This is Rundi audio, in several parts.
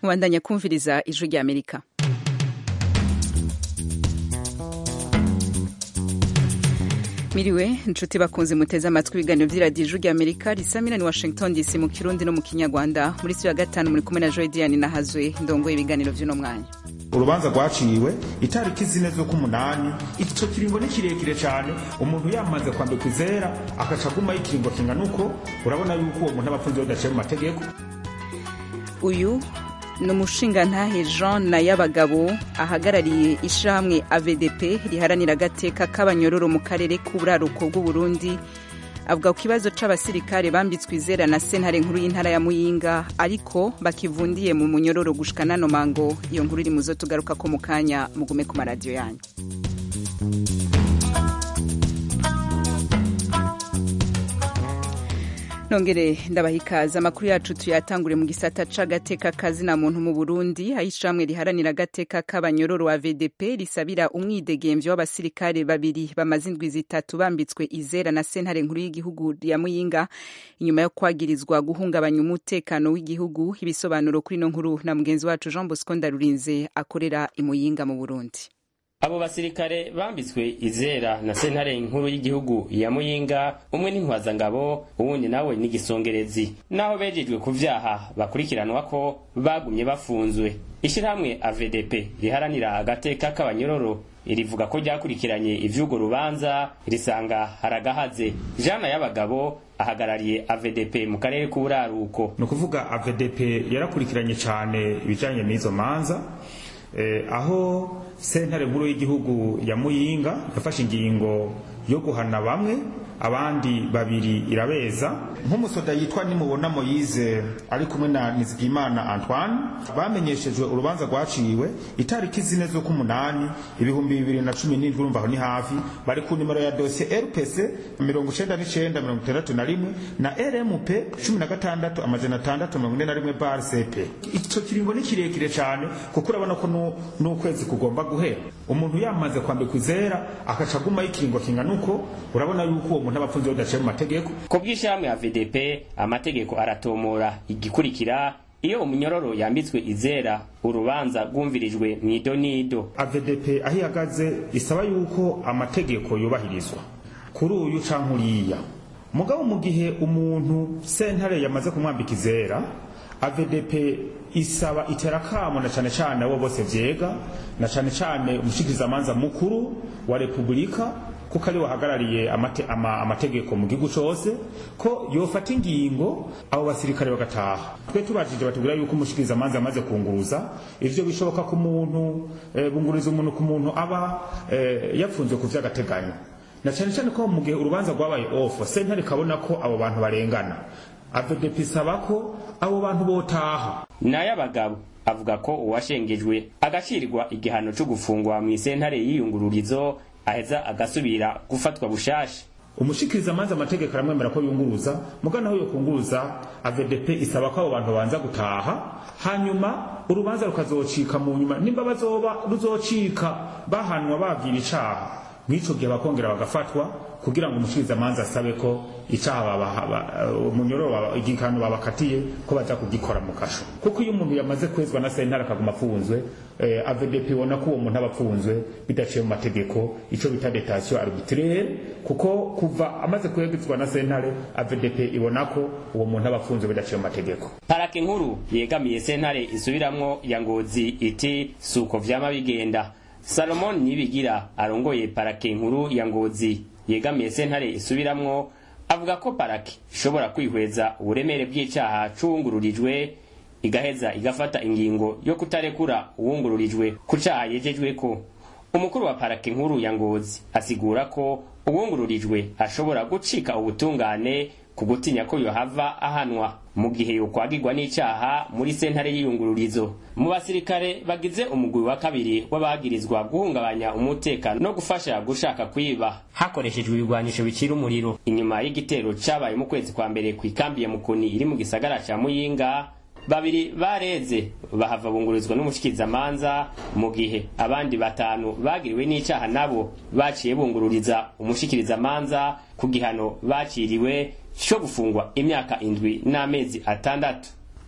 mubandanya kumviriza ijwi rya amerika miriwe inshuti bakunze muteze amatwi ibiganiro by'iradiyo ijwi rya amerika risamira ni washington dc mu kirundi no mu kinyarwanda muri siyo ya gatanu muri kumwe na joy diane nahazwe ndongoye ibiganiro by'uno mwanya urubanza rwaciwe itariki zine z'ukumunani ico kiringo ni kirekire cyane umuntu yamaze kwambikwa izera akaca agumaho ikiringo kingana uko urabona yuko uwo muntu aba apfunze bidaciye mu mategeko uyu ni umushingantahe jean nayabagabo ahagarariye ishyirahamwe avdp riharanira agateka k'abanyororo mu karere k'uburaruko bw'uburundi avuga ku kibazo c'abasirikare bambitswe izera na sentare nkuru y'intara ya muyinga ariko bakivundiye mu munyororo gushika nano mango iyo nkuru iri muzo tugaruka ko mu kanya mugume ku maradiyo yanyu nongere ndabaha ikaze amakuru yacu tuyatangure mu gisata c'agateka kazina muntu mu burundi aho ishamwe riharanira agateka k'abanyororo wa vdp risabira umwidegemvyo w'abasirikare babiri bamaze indwi zitatu bambitswe izera na sentare nkuru y'igihugu ya muyinga inyuma yo kwagirizwa guhungabanya umutekano w'igihugu ibisobanuro kuri ino nkuru na mugenzi wacu jean bosco ndarurinze akorera imuyinga mu burundi abo basirikare bambitswe izera na sentare nkuru y'igihugu ya muyinga umwe n'intwazangabo uwundi nawe n'igisongerezi naho bejejwe ku vyaha bakurikiranwa ko bagumye bafunzwe ishirahamwe avdp riharanira agateka k'abanyororo rivuga ko ryakurikiranye ivy'urwo rubanza risanga haragahaze jana y'abagabo ahagarariye avdp mu karere k'uburaruko ni ukuvuga avdp yarakurikiranye cyane ibijanye n'izo manza eh, aho sentare nkuru y'igihugu ya muyinga yafashe ingingo yo guhana bamwe abandi babiri irabeza nk'umusoda yitwa nimubona moyize ari kumwe na nizigimana antoine bamenyeshejwe urubanza rwaciwe itariki zine z'ukumunani ibihumbi bibiri na cumi n'indwi urumva aho ni hafi bari ku nimero ya dosiye rpc mirongo icenda n'icenda mirongo itandatu na rimwe na rmp cumi na gatandatu amajana atandatu mirongo ine na rimwe bar cp ico kiringo ni kirekire cane kuko urabona ko n'ukwezi kugomba guhera umuntu yamaze kwambikwa izera akaca agumaho ikiringo kingana uko urabona yuko uwo umuntu aba apfunze bidaciye mu mategeko ku bw'ishyirahamwe ya vdp amategeko aratomora igikurikira iyo umunyororo yambitswe izera urubanza rwumvirijwe mu idonido avdp aho ihagaze isaba yuko amategeko yubahirizwa kuri uyu canke uriya mugabo mu gihe umuntu sentare yamaze kumwambika izera avdp isaba iterakamo na cane cane abo bose vyega na cane cane umushikirizamanza mukuru wa repubulika kuko ari wahagarariye amate, ama, amategeko mu gihugu cose ko yofata ingingo abo basirikare bagataha twe tubajije batubwira yuko umushikiriza amanza amaze kunguruza ivyo bishoboka ku muntu e, bunguriza umuntu ku muntu aba e, yapfunzwe ku vy'agateganyo na cane cane ko mu gihe urubanza rwabaye off sentare kabona ko abo bantu barengana avdp isaba ko abo bantu botaha nayo abagabo avuga ko uwashengejwe agacirwa igihano co gufungwa mw'isentare y'iyungururizo aheza agasubira gufatwa bushasha umushikiriza amanza amategeko aramwemera ko yunguruza mugana aho yokunguruza avdp isaba ko abo bantu babanza gutaha hanyuma urubanza rukazocika mu nyuma nimba bazoba ruzocika bahanwa babwira icaha mw'ico gihe bakongera bagafatwa kugira ngo umushikiriza amanza asabe ko icaha umunyororo igihano babakatiye ko baza kugikora mu kasho kuko iyo umuntu yamaze kwezwa na sentare akaguma afunzwe eh, avdp ibona ko uwo muntu aba afunzwe bidaciye mu mategeko ico bita detation arbitraire kuko kuva amaze kwegezwa na sentare avdp ibona ko uwo muntu aba afunzwe bidaciye mu mategeko parake nkuru yegamiye sentare isubiramwo ya ngozi iti suko vyama bigenda salomon nibigira arongoye parake nkuru ya ngozi yegamiye sentare isubiramwo avuga ko parake ishobora kwihweza uburemere bw'icaha c'uwungururijwe igaheza igafata ingingo yo kutarekura uwungururijwe ku caha yejejweko umukuru wa parake nkuru ya ngozi asigura ko uwungururijwe ashobora gucika ubutungane ku gutinya ko yohava ahanwa mu gihe yokwagirwa n'icaha muri sentare y'iyungururizo mu basirikare bagize umugwi wa kabiri w'abagirizwa guhungabanya umutekano no gufasha gushaka kwiba hakoreshejwe ibigwanisho bicira umuriro inyuma y'igitero cabaye mu kwezi kwa mbere kw'ikambi ya mukoni iri mu gisagara ca muyinga babiri bareze bahava bungurizwa n'umushikirizamanza mu gihe abandi batanu bagiriwe n'icaha nabo baciye bungururiza umushikirizamanza ku gihano baciriwe cyo gufungwa imyaka indwi n'amezi atandatu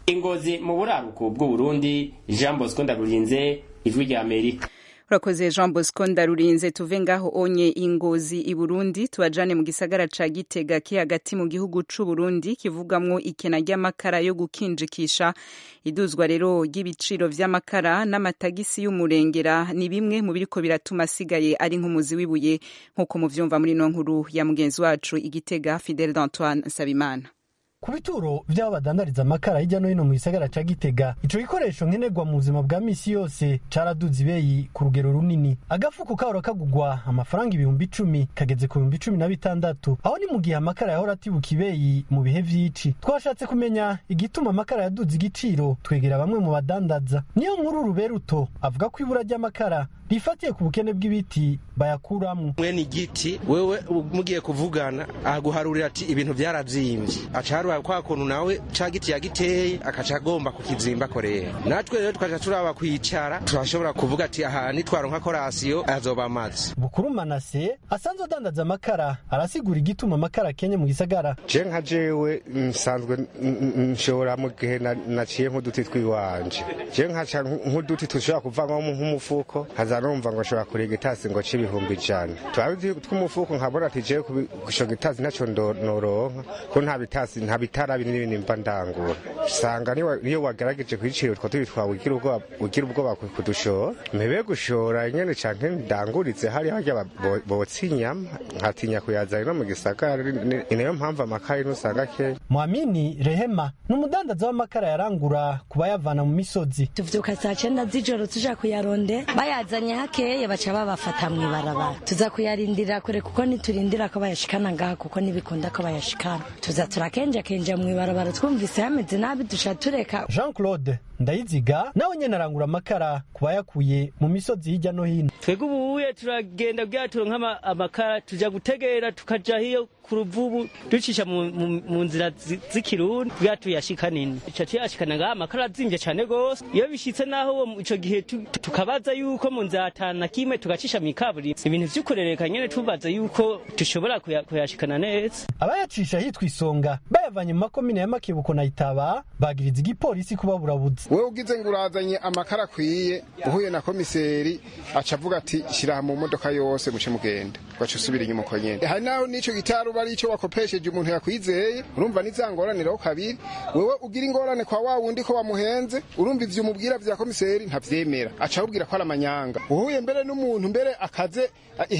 ingozi mu buraruko bw'uburundi jean bosco ndarurinze ijwi rya amerika urakoze jean bosco ndarurinze tuve ngaho onye ingozi i burundi tubajane mu gisagara ca gitega ki hagati mu gihugu c'u burundi kivugamwo ikena ry'amakara yo gukinjikisha iduzwa rero ry'ibiciro vy'amakara n'amatagisi y'umurengera ni bimwe mu biriko biratuma asigaye ari nk'umuzi w'ibuye nk'uko muvyumva muri no nkuru ya mugenzi wacu igitega fidel d'antoine nsabimana ku bituro vy'aho badandariza amakara hirya no hino mu gisagara ca gitega ico gikoresho nkenerwa mu buzima bwa misi yose caraduze ibeyi ku rugero runini agafuko kahora kagugwa amafaranga ibihumbi icumi kageze ku bihumbi cumi na bitandatu aho ni mu gihe amakara yahora atibuka ibeyi mu bihe vy'ici twashatse kumenya igituma amakara yaduze igiciro twegera bamwe mu badandaza niyo nkuru ruberuto avuga ko ibura ry'amakara rifatiye ku bukene bw'ibiti bayakuramwo mwene igiti wewe mugiye kuvugana aguharurira ati ibintu vyarazimvye aca harura kwa kuntu nawe ca giti yagiteye akaca agomba kukizimba korera natwe rero tukaca turaba kwicara turashobora kuvuga ati aha nitwaronka korasiyo azoba amazi bukuru manase asanzwe adandaza amakara arasigura igituma amakara akenye mu gisagara je nka jewe nsanzwe nshobora mu gihe naciye nk'uduti twiwanje je nkaca nk'uduti dushobora kuvamwo nk'umufuko nkaza numva ngo nshobora kuriga itasi ngo c'ibihumbi ijana twabi tw'umufuko nkabona ati jewe gushoga itasi ntaco noronka ko nta bitasi nta bitara binini mba ndangura usanga niyo wagerageje kwicira utwo tubi twawe ugira ubwoba kudushora mpebe gushora nyene canke ndanguritse hari harya botsa inyama nkatinya kuyazana no mu gisagara ni nayo mpamvu amakara ino usanga kenya mwamini rehema ni umudandaza w'amakara yarangura kuba yavana mu misozi tuvyuka saa cenda z'ijoro tuja kuyaronde bayazanye hakeye baca babafata mw'ibarabara tuza kuyarindira kure kuko niturindira ko bayashikana ngaha kuko ntibikunda ko bayashikana tuza turakenjakenja mw'ibarabara twumvise hameze nabi duca tureka jean claude ndayiziga nawe nyene arangura amakara kuba yakuye mu misozi hirya no hino twebwe ubuye turagenda bwaturo nk'amakara tuja gutegera tukaja hiyo ku ruvubu ducisha mu nzira z'ikirundi bwa tuyashika nini ico tuyashikana ngaha amakara azimvye cane gose iyo bishitse naho ico gihe tukabaza yuko mu nzira atanu na kimwe tugacisha mw'ikaburimbi ibintu vy'ukurereka nyene tubaza yuko dushobora kuyashikana neza abayacisha hitwa isonga bayavanye mu makomine ya makebuko na itaba bagiriza igipolisi kubaburabuza wewe ugize ngo urazanye amakara akwiye uhuye na komiseri aca avuga ati shira mu modoka yose muce mugenda ugaca usubira inyuma uko nyene hari naho n'ico gitari uba ari ico wakopesheje umuntu yakwizeye urumva nizangoraniraho kabiri wewe ugira ingorane kwa wa wundi ko wamuhenze urumva ivyo umubwira vya komiseri ntavyemera aca awubwira ko ari amanyanga uhuye mbere n'umuntu mbere akaze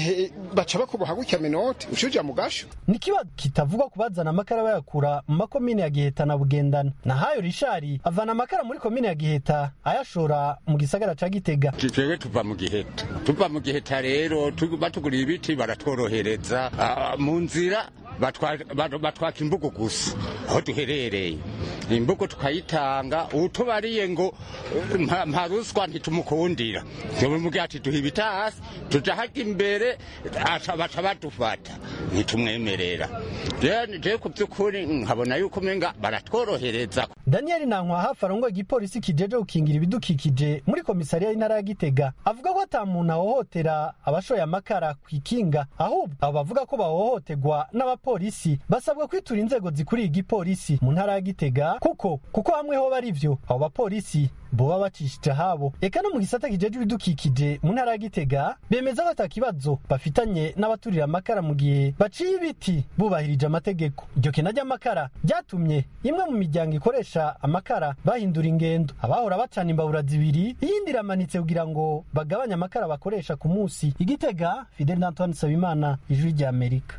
baca bakuboha gutya minoti ucuja mu gasho ni kiba kitavugwa kubazana amakara bayakura mu makomine ya giheta na bugendana nahayo rishari avana amakara muri komine ya giheta ayashora mu gisagara ca gitega twebwe tuva mu giheta tuva mu giheta rero batuguriye ibiti baratworohereza mu nzira batwaka imbugo gusa aho duherereye imbugo tukayitanga utubariye ngo nta ruswa ntitumukundira tumubwira ati duha ibitasi tuja haga imbere baca badufata ntitumwemerera je ku by'ukuri nkabona yuko umenga baratworohereza daniel nankwa hafi arongoye igipolisi kijeje gukingira ibidukikije muri komisariya y'intara ya gitega avuga ko ata muntu ahohotera abashoye amakara ku ikinga ahubwo abo bavuga ko bahohoterwa n'abapolisi basabwa kwitura inzego zikuriye igipolisi mu ntara ya gitega kuko kuko hamwe ho bari vyo abo bapolisi boba bacishije ahabo eka no mu gisata kijeje ibidukikije mu ntara ya gitega bemeza ko ata kibazo bafitanye n'abaturira amakara mu gihe baciye ibiti bubahirije amategeko iryo kena ry'amakara ryatumye imwe mu miryango ikoresha amakara bahindura ingendo abahora bacana imbabura zibiri iyindi iramanitse kugira ngo bagabanye amakara bakoresha ku munsi igitega fidel antoine sabimana ijwi rya amerika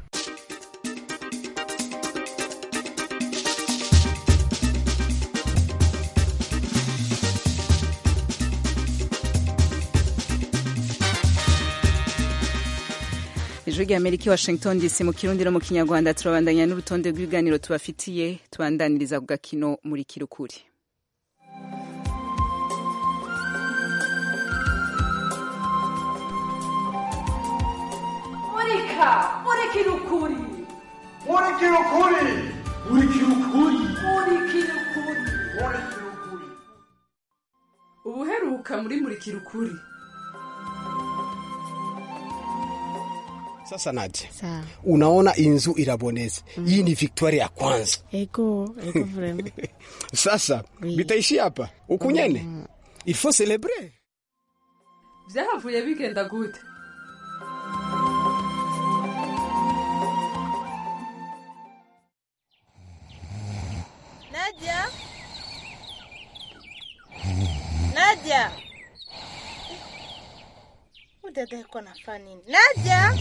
ijwi rya amerika i washington dc mu kirundi no mu kinyarwanda turabandanya n'urutonde rw'ibiganiro tubafitiye tubandaniriza ku gakino muri kirukuri murika murikira ukuri murikira ukuri murikira ukuri murikira ukuri murikira ukuri ubuheruka muri murikira ukuri Sasa Nadia, Sawa. unaona inzu iraboneze. Hii ni victoire ya kwanza. Ego, ego vraiment. Sasa bitaishia hapa ukunyene, il faut célébrer. vyahavuye bigenda gute Nadia? Nadia? Huyu dada yuko nafanya nini? Nadia?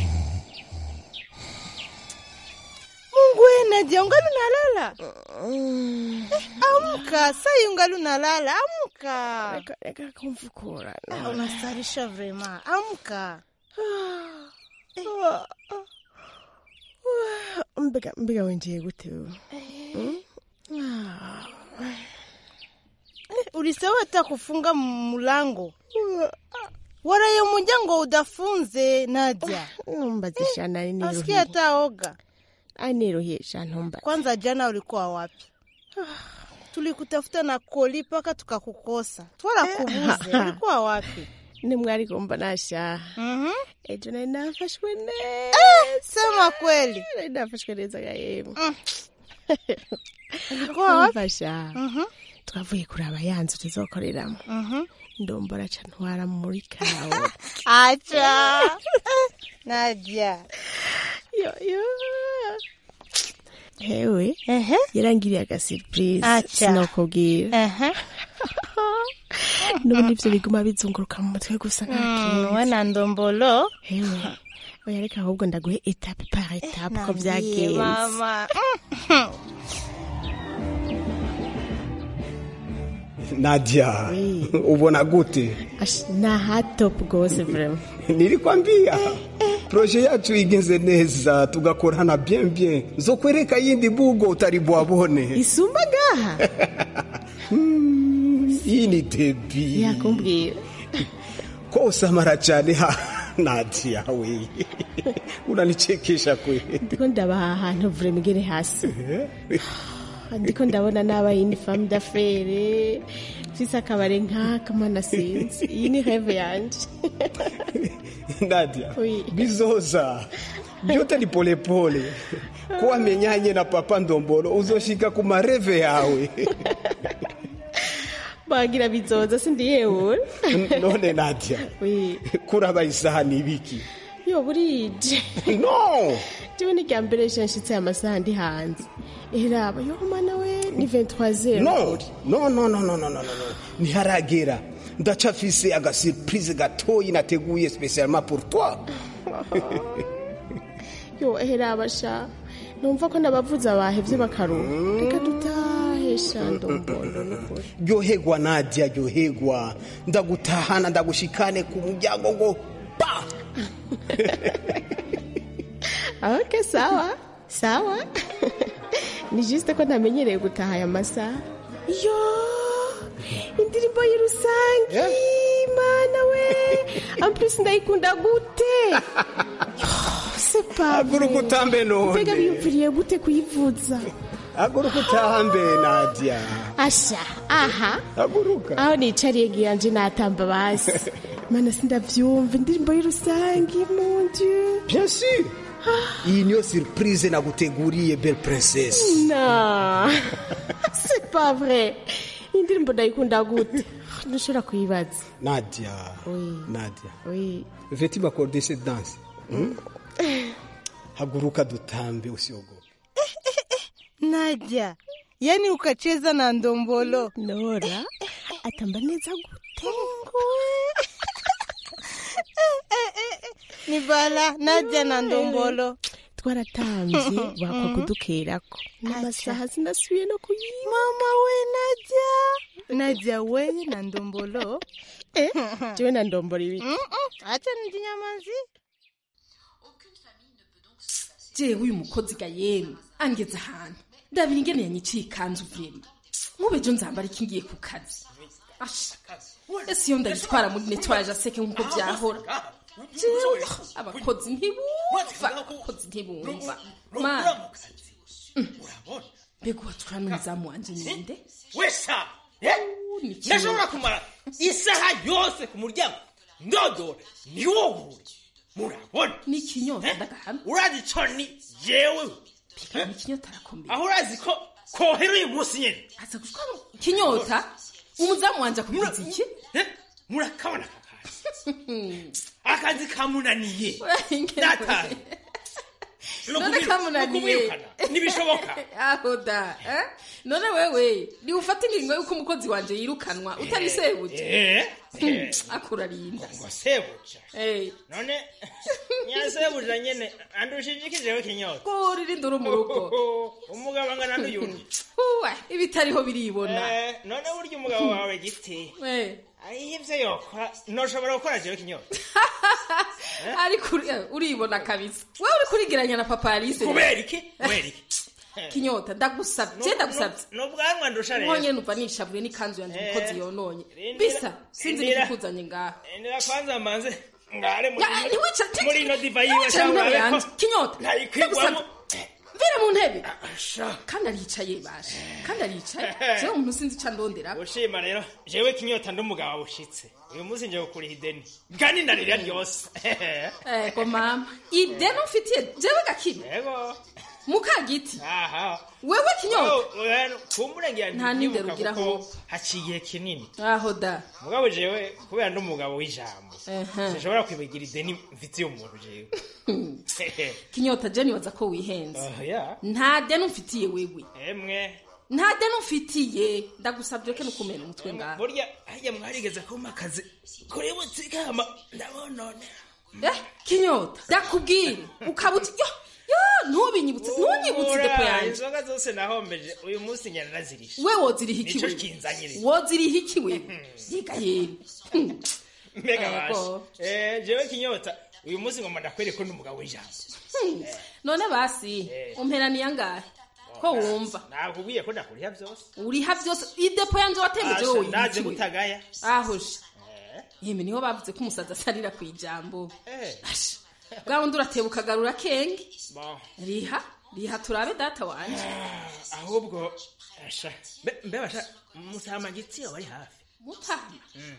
Mungu we Nadia, ungali unalala? Eh, amka, sai ungali unalala, amka. Reka kumfukura. Ah, Unastarisha vrema, amka. Mbega mbega wenjeye gute wewe? Eh, Ulisahau hata kufunga mlango. Waraye muryango udafunze Nadia. Numbazisha nari niruhiye. Asikia hata oga. Ai niruhisha ntumba. Kwanza jana ulikuwa wapi? Tulikutafuta na koli mpaka tukakukosa. Twala kubuze. Ulikuwa wapi? Nimwari kumba nasha. Mhm. Ejo nari nafashwe neza. Eh, sema kweli. Nari nafashwe neza ga yemwe. Ulikuwa wapi? Mfasha. Mhm. Twavuye kuraba yanzu tuzokoreramo. Mhm. Ndombora ca ntwara muri kawe. Acha. Eh, Nadia. yo yo. Hewe yarangiriye agasurprise Acha. sinokubwira Ehe. n'ubu nivyo biguma bizunguruka mu mutwe gusa nta Mm, kintu we na ndombolo. hewe oya reka ahubwo ndaguhe etape par etape ko Nambie, vyagenze mama. Nadia, ubona gute? Ash, na hatop gose vraiment Nilikwambia proje yacu igenze neza, tugakorana bien bien, nzokwereka yindi bugo utari bwabone. isumba gaha Hii ni debi yakumbwira ko usamara cyane ha Nadia we unanichekesha kweli. ndiko ndabaha ahantu vraiment igere hasi ndiko ndabona n'abaye ni femme d'affaires mfise akabare nk'aka mana sinzi iyi ni rêve yanje Nadia, Oui. bizoza vyote ni polepole. Kuwa menyanye na papa Ndombolo uzoshika ku mareve yawe. bagira bizoza sindi yewe None Nadia, Oui. kuraba isaha ni ibiki? yo burije No! jewe ni rya mbere shanshitse amasaha ndi hanze eraba yo mana we ni 23 No, no, no, no, no, no, no, no, no. Ntiharagera. Ndacafise agasurprise gatoyi nateguye spesialement pour toi. yo eraba sha numva ko ndabavuza bahevye bakaruha reka dutahe sha ndombondo nukuri Ryohegwa Nadia, ryohegwa. Ndagutahana ndagushikane ku muryango ngo pa. ok sawa sawa ni juste ko ntamenyereye gutaha aya masaha yo indirimbo y'irusangi mana we amplis ndayikunda gute Yo, c'est pas vrai. Haguruka utambe none. mbega biyumviriye gute kuyivuza Haguruka utambe Nadia. asha aha Haguruka. aho nicariye giyanje natamba basi mana sindavyumva indirimbo y'irusangi mon dieu Bien sûr. Iyi niyo surprise naguteguriye belle princesse. Non, c'est pas vrai. Indirimbo ndayikunda gute? Ntushobora kuyibaza. Nadia. Oui. Nadia. Oui. Veux-tu m'accorder cette danse? Hmm? Haguruka dutambe usiogope. Nadia. Yaani ukacheza na ndombolo. Nora, atamba neza gute? Ni bala Nadia na ndombolo. Twaratamvye bakwa kudukerako. N'amasaha sinasubiye no kuyiba. Mama we Nadia. Nadia we na ndombolo. Eh, jewe na ndombolo ibiki? Acha nijinyamazi. jewe uyu mukozi ga yemwe angeze ahantu ndabira ingene yanyiciye ikanzu vrema nk'ubejo nzambara iki ngiye ku kazi Asha, ese iyo ndayitwara muri netwaje aseke nk'uko byahora jewe abakozi ntibumva abakozi ntibumva mana mbega uwatura n'umuzamu wanje ninde wesa ni kimwe. ndashobora kumara isaha yose ku muryango ndodora ni wowe murabona ni ikinyota ndagahamya urazi ico ni jewe ni ikinyota arakomeye aho urazi ko kohera uyu munsi nyene aza gushwara ikinyota umuzamu wanje akubiza iki murakabona akazi kamunaniye nataye none kamunaniye ntibishoboka aho da eh? none wewe niufata ingingo yuko umukozi wanje yirukanwa utabisebuje Eh, akurarinda ngo sebuja Eh, none nyasebuja nyene andushije iki jewe kinyota kurira induru mu rugo umugabo angana n'uyundi uwe ibitariho biribona Eh, none burya umugabo wawe giti Eh, ariho ivyo yokora noshobora gukora jewe kinyota ariko uri- eh, uribona kabisa wewe uri kurigeranya na papa alice kubera iki kubera iki kinyota ndagusabye ndagusabye n'ubwanwa ndusha rero nkonye numva nishavuye n'ikanzu yanjye umukozi yononye Rindira- bisa sinzi rindira. n'ikikuzanye ngaha endera kwanza mbanze ngare muri Ya, ntiwica- muri ino diva yiwe ntiwicara mu ntebe cyangwa yanjye kinyota ntayikwigwamo mvira mu ntebe kandi aricaye bashe kandi aricaye jewe umuntu sinzi ico andondera ushima rero jewe kinyota ndi umugabo bushitse uyu munsi nje gukuriha ideni kandi ndarira ryose ego mama ideni ufitiye jewe gakime yego mukagiti aha wewe kinyota kumurengera Nta n'indero ugira kuko haciye igihe kinini aho da mugabo jewe kubera ndi umugabo w'ijambo Ehe. sinshobora kwibagira ideni mfitiye umuntu jewe kinyota je nibaza ko wihenze Oh, yeah. nta deni umfitiye wewe emwe nta deni umfitiye ndagusabye ke nukumena umutwe ngaha burya harya mwarigeze kumpa akazi kuri butsikama ndabonone eh kinyota ndakubwire ukaba uti yo yo ntubinyibutse ntunyibutse depo yanjye inzoga zose nahombeje uyu munsi nyana nazirisha we woziriha iki Nico wewe kinzanyire woziriha iki wewe yega yeni mbega Ego. bashe eh jewe kinyota uyu munsi ngomba ndakwereka ko ndi umugabo w'ijambo Hmm. none basi umperaniye angahe ko wumva nakubwiye ko ndakuriha byose uriha byose idepo yanjye watembeje wowe Asha, naje yikiwe. gutagaya ahuje yeme niho bavuze ko umusazi asarira ku ijambo eh Asha, bwa wundi urateba ukagarura kenge bon riha riha turabe data wanje ahubwo asha mbe- mbe basha musama gitsi wari hafi mutama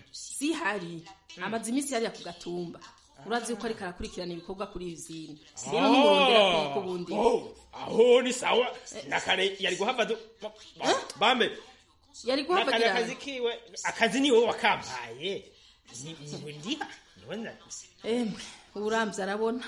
sihari amaze iminsi yariya ku gatumba urazi yuko ariko arakurikirana ibikorwa kuri izindi rero ntumurondera kuko ubundi Oh, aho ni sawa nakare yari guhava du bambe yari nakare guhavagira akazi kiwe akazi ni wowe wakampaye Ni- niwe ndiha niwe na emwe uramvye arabona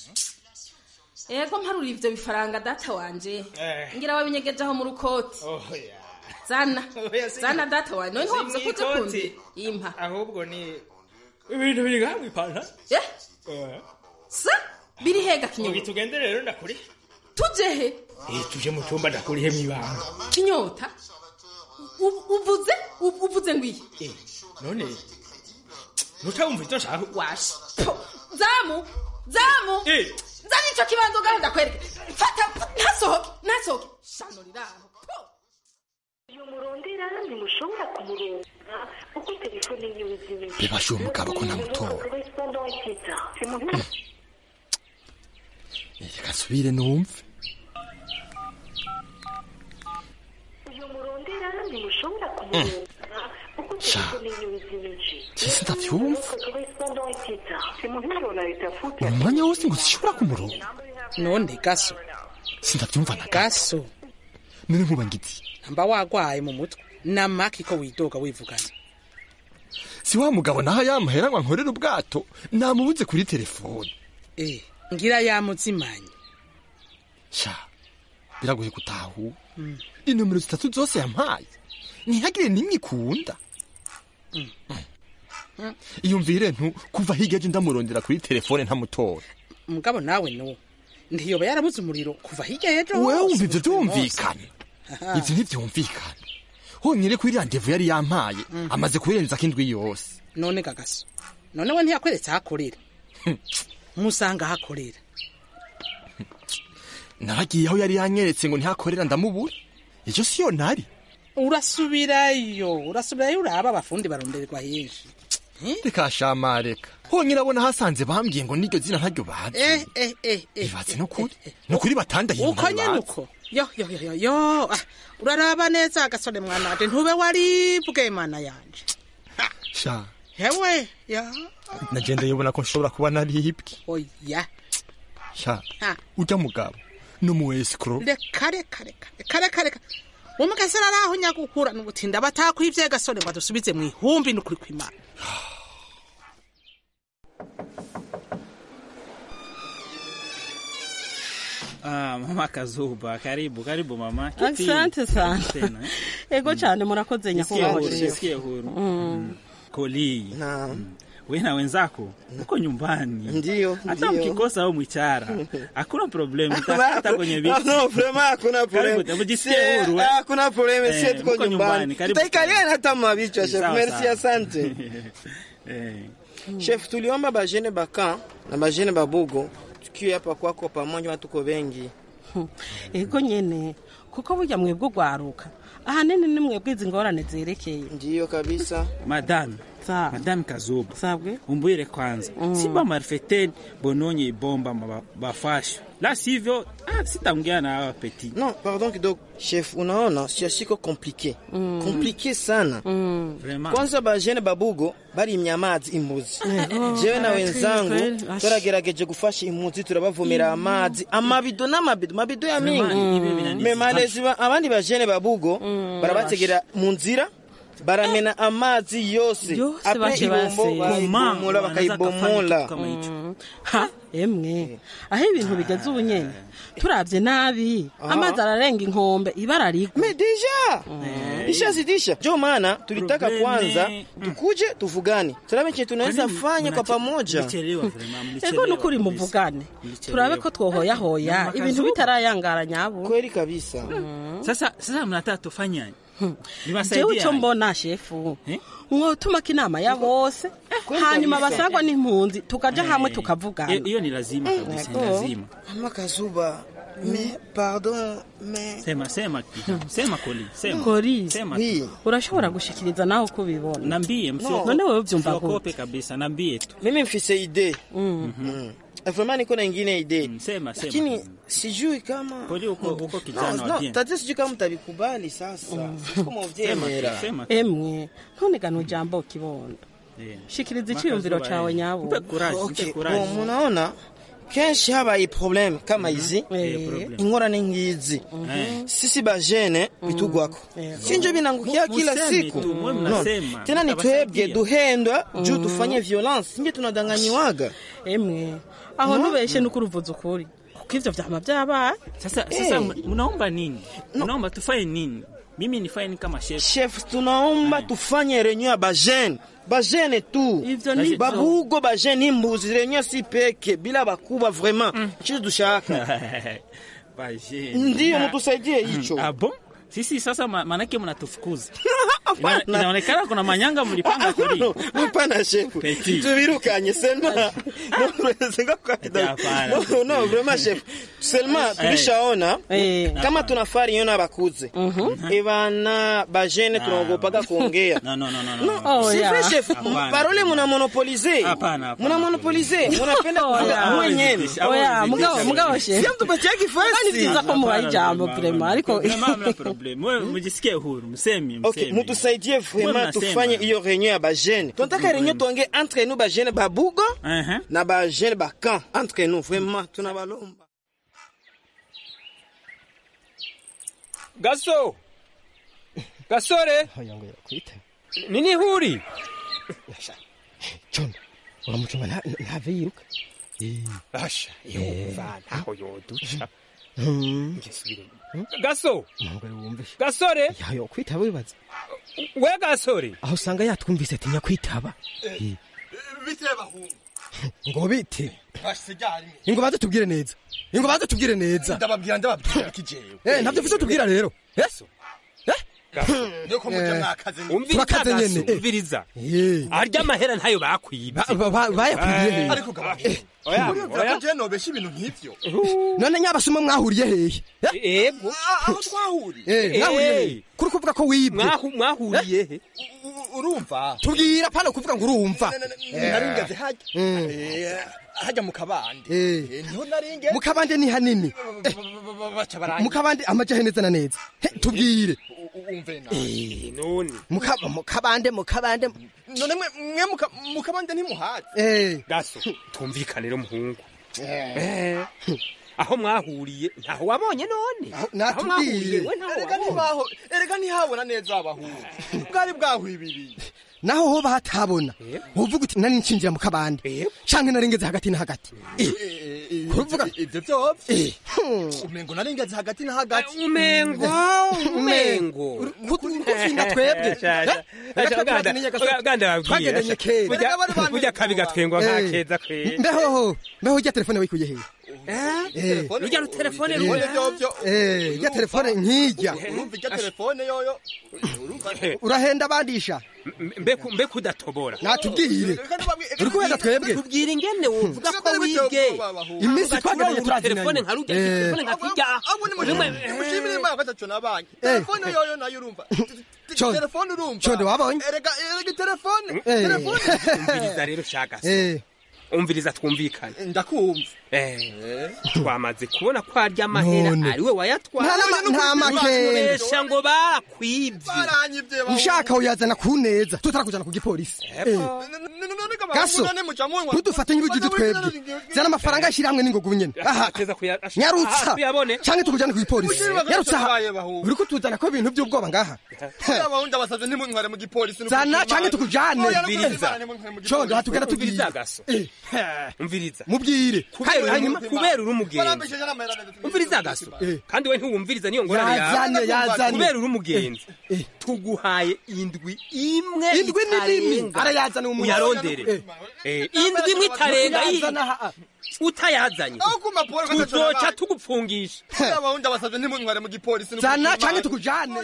ego mparura ivyo bifaranga data wanje Eh. ngira wabinyegeje aho mu rukoti oh ya zana Oya, si- zana data wanje none ntiwavuze ko uje Simwikoti. kundi impa ahubwo ni ibintu biri ngaha ipantaro eh sa biri hega ugi kinyota tugende rero ndakuri tuje he eh tuje mu cyumba ndakurihe mwibanga kinyota U- uvuze u- uvuze ngwiye eh none nutawumva icyo nshaka washe Po, zamu zamu eh zana ico kibanza ngaho ndakwereke fata ntasohoke ntasohoke shano riraho Po. uyu murondera ntimushobora kumuronka kuko telefone yiwe izimije bibashe uwo mugabo ko namutora correspondant état c'est mon nom reka nsubire numve uyu murondera ntimushobora kumuronka kuko Sha. telefone yiwe izimije Sisi ndavyumva. correspondant état c'est mon numéro unayetafuta umwanya wose ngo zishobora kumurongo none gaso sindavyumva na gaso none nkuba ngiti mba wagwaye mu mutwe namaki ko widoga wivugana si wa mugabo naho yamuhera ngo ankorere ubwato namubuze kuri telefone eh ngira yamuzimanye sha biragoye gutahura inomero zitatu zose yampaye ntihagire n'imwe ikunda iyumvire ntu kuva hirya aje ndamurondera kuri telefone ntamutora mugabo nawe no ntiyoba yarabuze umuriro kuva hirya y'ejo wewe hose, wumva ivyo buri munsi. vyumvikana Aha. ivyo ntivyumvikana honyine kuri randevu yari yampaye amaze kurenza indwi yose none gagaso none we ntiyakweretse aho akorera musanga aho akorera naragiye aho yari yanyeretse ngo ntihakorera ndamubura icyo siyo nari urasubirayo urasubirayo uraba abafundi barondererwa henshi reka shama reka honyine abona hasanze bambwiye ngo niryo zina ntaryo bazi eh eh eh eh bibatse nukuri nukuri batandahiye uko nyene uko yo yo yo yo yo ah, uraraba neza agasore mwananje ntube waribwe mana yanje sha hewe ya nagenda yibona ko nshobora kuba naribwe oya sha Ha. ujya mugabo n'umuwesikoro reka reka reka reka reka reka umugasera araho nyagukura n'ubutinda batakwivye gasore ngo adusubize mu ihumbi n'ukuri kw'imana Ah, mama Kazuba, karibu karibu mama. Kiti. Asante sana. Tena. ego cyane murakoze Nisikie nyakubahwa huru, shefu. nisikie huru. Mm. Koli. Mm. We na wenzako uko nyumbani. Ndio, Hata ndio. mkikosa au mwichara. Hakuna problem, mtapata kwenye viti. No, vraiment hakuna problem. Karibu, mjisikie Sie- huru. eh. Hakuna problem, Eh, sie tuko mko nyumbani. karibu. Tutaikalia hata mabichwa chef. Sawa, Merci sawa. asante. Eh. Chef, tuliomba bajene baka na bajene babugo tukiwe hapa kwako pamoja, watu tuko wengi. ego nyene kuko burya mwebwe ugwaruka ahanini ni mwebwe izi ngorane zerekeye ndiyo kabisa Madame. Madame Kazuba. Sabwe. Umbwire kwanza. Mm. Simba marfeten bononye ibomba maba- bafasho. La sivyo, ah, sitaongea na hawa petit. No, pardon kidogo. Chef, unaona siasiko komplike. Komplike sana. Vraiment. Kwanza bajene babugo bari imyamazi imbuzi. Ego, Jewe na kweli, wenzangu kweli. Ash. turagerageje gufasha impunzi turabavomera amazi amabido n'amabido mabido ya mingi Vraiment, ibi binaniza. me malezi ba- abandi bajene babugo barabategera mu nzira baramena amazi yose Yose Après baje ibombo base. bayibomola bakayibomola Mm. ha emwe aho ibintu bigeze ubu nyene turavye nabi amazi ararenga inkombe ibara rigwa me deja ishazidisha ndio maana tulitaka Probleme. kwanza tukuje tuvugane turabe chenye tunaweza fanya kwa pamoja Mlichelewa vraiment, ego mlichelewa. nukuri muvugane turabe ko twohoyahoya Mama ibintu Kazuba. bitarayangara nyabo kweli kabisa Sasa sasa mnataka tufanye jewe Niwasaidie. ico mbona shefu mwotumako inama ya bose hanyuma kabisa. basangwa n'impunzi tukaja Eh. hamwe tukavugana Hiyo ni lazima kabisa, ni Ego. lazima. mama kazuba me pardon me Sema sema kijana. Sema Koli, sema. Koli, Sema. Oui. tu. urashobora gushikiriza nawe uko ubibona Nambie msio. none wewe uvyumva gute Msiogope kabisa, nambie tu. mimi mfise ide Mm. Mm. vraiment niko na ingine ide Sema sema. lakini sijui kama Koli uko uko kijana no, wa no, bien. tatizo sijui kama mtabikubali sasa siko muvyemera Sema. emwe ntunigane ujambo kibondo Eh. shikiriza Makazuba, iciyumviro eh. cawe nyabo Mpe courage, mpe courage. Bon, munaona kenshi habaye probleme kama hizi problem. ingorane ngizi sisi bajene bitugwako sinjo binangukia Mu- kila museme siku tu, mwe No. mnasema. tena ni Mtabasaidia. twebwe duhendwa juu Mhm. tufanye violence sinje tunadanganyiwaga emwe aho No. nubeshe nuko uruvuza ukuri kuko ivyo vyama vyabaye Sasa sasa mnaomba nini? Mnaomba tufanye nini? Mimi nifanye nini kama chef? chef tunaomba tufanye renyo ya bajene bajene tu nivyo. babugo bajene imbuzi renyo si peke bila bakubwa vraiment chizo dushaka Bajeni. Ndiyo, Ah. mtusaidie hicho. Ah, bon? Sisi sasa ma- manake mnatufukuza. Ina- Inaonekana kuna manyanga mlipanga kuli. hapana shefu Petit. tubirukanye sema norezenga Hapana. no no vraiment chef seulement tulishaona kama tunafaa riyo n'abakuze ebana bajene tunaogopaga kuongea No, no, no, no, No, no. c'est vrai, chef. Hapana. Parole muna monopolize. Hapana, hapana. Muna monopolize. Munapenda Oya. kuongea mwenyewe. oya mugabo mugabo shefu Sio mtupatie kifasi. Ni vyiza ko mubaha ijambo vrema ariko Vraiment mna problem. Wewe mjisikie huru, msemi, msemi. Okay, mutusaidie Wewe vraiment mnasema. tufanye hiyo renyo ya bajene. Tunataka renyo tuongee entre nous bajene babugo Uh-huh. na bajene bakan entre nous vraiment tunabalomba. gaso gasore nini huri John uramucunga nta- ntave yiruka asha yumva ntaho yoduca Mm. gaso Ntabwo wumve gasore yayo kwitaba wibaza we gasore aho usanga yatwumvise atinya kwitaba bite bahungu ngo bite basigaye ingo baze tubwire neza ingo baze tubwire neza ndababwira ndababwira kijewe eh ntabyo mfise tubwira rero eh nuko mujya mwakaze turakaze nyene eh. umviriza Eh. arya amahera ntayo bakwibye Ba- ba- bayakwiye he ariko gabagabo oya, urumva oya. ko je nobesha ibintu nk'ivyo none nyabasuma mwahuriye hehe ego aho twahuriye eh mwahuriye hehe kuri kuvuga ko wibwe mwahuriye he urumva tubwira pana kuvuga ngo urumva naringeze hajya Mm. Eh, hajya mu kabande Eh. Eh, niho naringe mu kabande ni hanini baca baranye mu kabande amaja he neza na neza He, tubwire umve na Eh, none Muka- mukabande mukabande none mwe mwe muka- mukabande ntimuhazi Eh. gaso tumvikane rero muhungu Eh. Eh, aho mwahuriye ntaho wabonye none aho natubwiye. mwahuriye we ntaho erega wabonye ntibaho erega ntihabona neza abahungu bwari bwahwibiriye naho hoba hatabona wovuga uti nari ncinjira mu kabande canke narengeze hagati na hagati kuvuga ivyo vyovyo umengo narengeze hagati na hagati umengo umengo kuturinda twebwe twagendanye kera burya kabi gatwengwa nka keza kwe mbehoho mbeho rya telefone wikuye hehe Eh, rujya rutelefone Eh. rujya Eh, rya telefone nkijya urumva irya telefone yoyo urahenda abandisha mbe kudatobora natubwire uri kubera twebwe tubwira ingene wovuga ko wibwe iminsi twageranye telefone nka rujya telefone nka kijya mushimire imana ko ataco nabanye Eh. telefone yoyo nayo urumva Condo. telefone urumva Condo, wabonye? erega erega telefone Eh. telefone umviriza rero shagase Eh. umviriza twumvikane ndakumva Eh, twamaze kubona ko arya amahera None. ari we wayatwaye Nta nama- nta makenge. Besha ngo bakwibye ushaka uyazana ku neza tutarakujana ku gipolisi Eh. gaso ntudufate nk'ibijuju twebwe zana amafaranga ashyira hamwe n'ingogo nyene aha nyarutsa tuyabone canke tukujane ku gipolisi Mushimire nyarutsa aha batabaye bahungu. uri kutuzana ko ibintu by'ubwoba ngaha abahungu abasavye ntimuntware mu gipolisi zana canke tukujane Umviriza. condo hatugera tubwire umviriza gaso umviriza mubwire kubera hanyuma kubera uri umugenzi umviriza gaso kandi we ntiwumviriza niyo ngorane Yazane, yazane. kubera uri umugenzi tuguhaye indwi imwe Indwi ni nini? itarenga. Arayazana umuntu. uyarondere Eh, indwi imwe itarenga yi- utayazanye tuzoca tugupfungisha abahungu abasavye ntimuntware mu gipolisi zana canke tukujane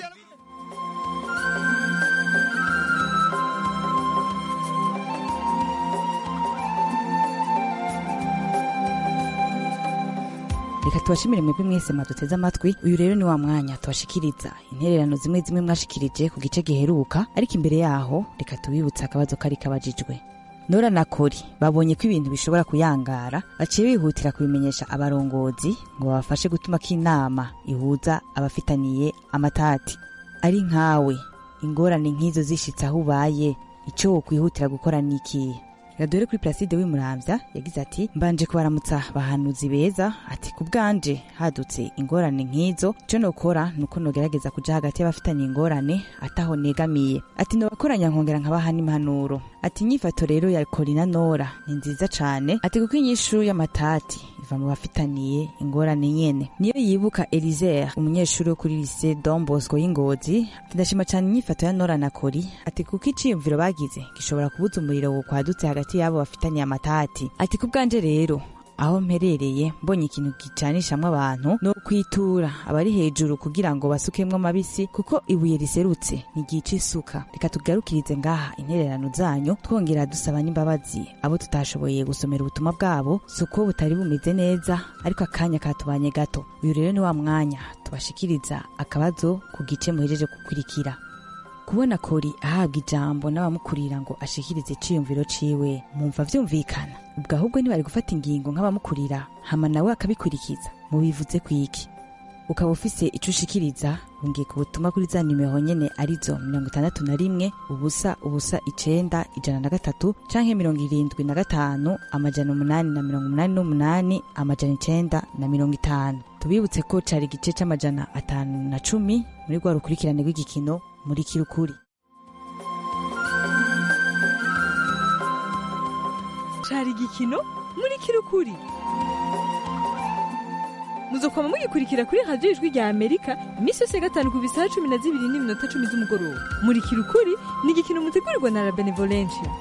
reka tubashimire mwebwe mwese mwaduteze amatwi uyu rero ni wa mwanya tubashikiriza intererano zimwe zimwe mwashikirije ku gice giheruka ariko imbere yaho reka tubibutse akabazo kari kabajijwe nora na kori babonye ko ibintu bishobora kuyangara baciye bihutira kubimenyesha abarongozi ngo babafashe gutuma ko inama ihuza abafitaniye amatati ari nkawe ingorane nk'izo zishitse aho ubaye icyo wokwihutira gukora ni ikihe radore kuri Placide w'imuramvya yagize ati mbanje kubaramutsa bahanuzi beza ati ku bwanje hadutse ingorane nk'izo ico nokora nuko nogerageza kuja hagati y'abafitanye ingorane ataho negamiye ati nobakoranya nkongera nkabaha n'impanuro ati inyifato rero ya Corina Nora ni nziza cane ati kuko inyishu y'amatati iva mu bafitaniye ingorane nyene niyo yibuka Elizer umunyeshuri wo kuri lycée Don Bosco y'Ingozi ati ndashima cane inyifato ya Nora na Kori ati kuko iciyumviro bagize gishobora kubuza umuriro wo kwadutse hagati y'abo bafitaniye amatati ati ku bwanje rero aho mperereye mbonye ikintu gicanishamwo abantu no kwitura abari hejuru kugira ngo basukemwo amabisi kuko ibuye riserutse ntigica isuka reka tugarukirize ngaha intererano zanyu twongera dusaba n'imbabazi abo tutashoboye gusomera ubutumwa bwabo si uko butari bumeze neza ariko akanya katubanye gato uyu rero ni wa mwanya tubashikiriza akabazo ku gice muhejeje gukurikira kubona kori ahabwa ijambo n'abamukurira ngo ashikirize iciyumviro ciwe mumva vyumvikana ubwo ahubwo ntibari gufata ingingo nk'abamukurira hama nawe akabikurikiza mubivuze kwiki ukaba ufise ico ushikiriza rungika ubutumwa kuri za nimero nyene arizo mirongo itandatu na rimwe ubusa ubusa icenda ijana na gatatu canke mirongo irindwi na gatanu amajana umunani na mirongo umunani n'umunani amajana icenda na mirongo itanu tubibutse ko cari igice c'amajana atanu na cumi muri rwa rukurikirane rw'igikino muri kirukuri cari igikino muri kirukuri muzokwama mugikurikira kuri radiyo ijwi rya amerika iminsi yose ya gatanu ku bisaha cumi na zibiri n'iminota cumi z'umugoroba muri kirukuri ni igikino mutegurirwa na la benevolencia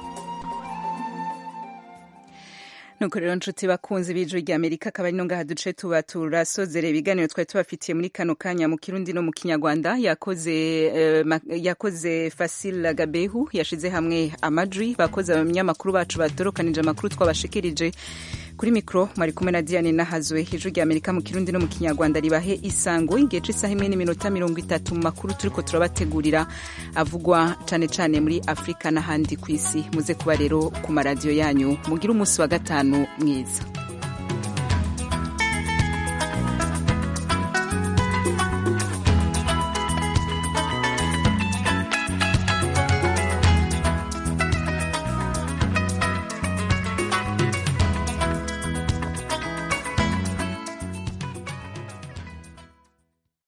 nuko rero nshuti bakunzi b'ijwi rya amerika akaba ari no ngaha duce tuba turasozera ibiganiro twari tubafitiye muri kano kanya mu kirundi no mu kinyarwanda yakoze eh, ma- yakoze fasil gabehu yashize hamwe amajwi bakoze abanyamakuru bacu batorokanije amakuru twabashikirije kuri mikoro mwari kumwe na diane nahazwe ijwi rya amerika mu kirundi no mu kinyarwanda ribahe isango igihe c'isaha imwe n'iminota mirongo itatu mu makuru turiko turabategurira avugwa cane cane muri afurika n'ahandi ku isi muze kuba rero ku maradiyo yanyu mugire umunsi wa gatanu mwiza